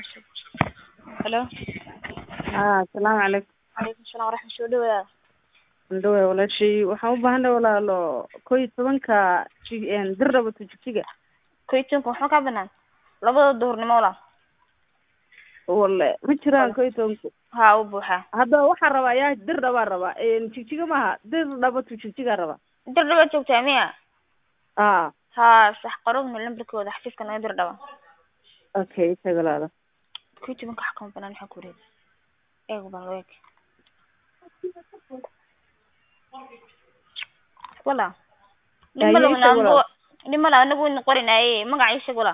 Hello. haa asalaamu calaykum Calaykum salaam waraxmat soo dhawaada. indhawe walaashay waxaan u baahanay walaalo kow iyo tobanka ji- een, dir raba tujijiga Koytonka waxaa ka banaan labada duhurnimo walaal. wale ma jiraan kow iyo tobanka Haa u buuxaa. hadda waxaa rabaa yaa dir dhabaa rabaa een, jigjiga maaha dir dhaba tujijiga rabaa Dir dhaba joogtaa miya? aa Haa sax qarowna lambarkooda xafiiska naga dir dhaba. okay isaga walaalo Koytonka waxa kama banaan waxaa ku wareeg. Eego baan loo eeg. Wala. Yaa Nimala ii sheeg walaal. nimala anagu in qorinaaye magaca ii sheeg wala.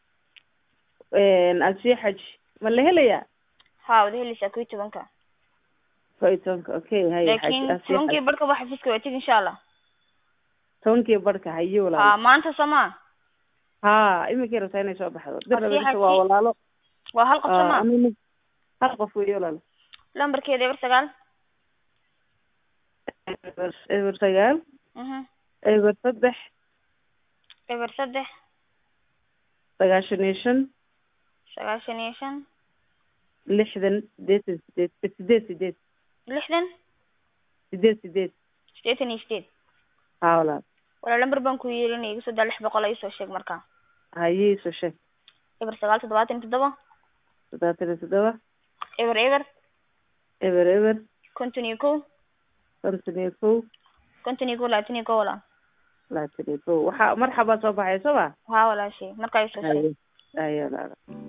een, asiya xaj ma la helayaa Haa wada helaysaa koytonka. kow iyo tobanka okay hay xaj Laakiin asiya tobankii xaj barka waa xafiiska waa tegi insha Allah. tobankii barka haye Haa walaalo maanta sama. haa iminkay rabtaa inay soo baxdo dir Asiya raba xaj. waa walaalo Waa hal qof aa, sama. ama mid- hal qof weeye walaalo Lambarkeeda eber sagaal. eber eber sagaal Mhm. eber saddex Eber saddex sagaashan iyo shan sagaashan iyo shan lixdan sideetan sideed sideed sideed lixdan sideed sideed sideetan iyo sideed haa walaal walaa lambar baan ku yeelinaya igu soo daa lix boqol iisoo sheeg markaa haye soo sheeg eber sagaal toddobaatan iyo toddoba toddobaatan iyo toddoba eber eber eber eber konton iyo kow konton iyo kow konton iyo kow labaatan iyo kow walaa labaatan iyo kow waxaa marxabaa soo baxay soo ma haa walaashay markaa iisoo sheeg haye haye walaalo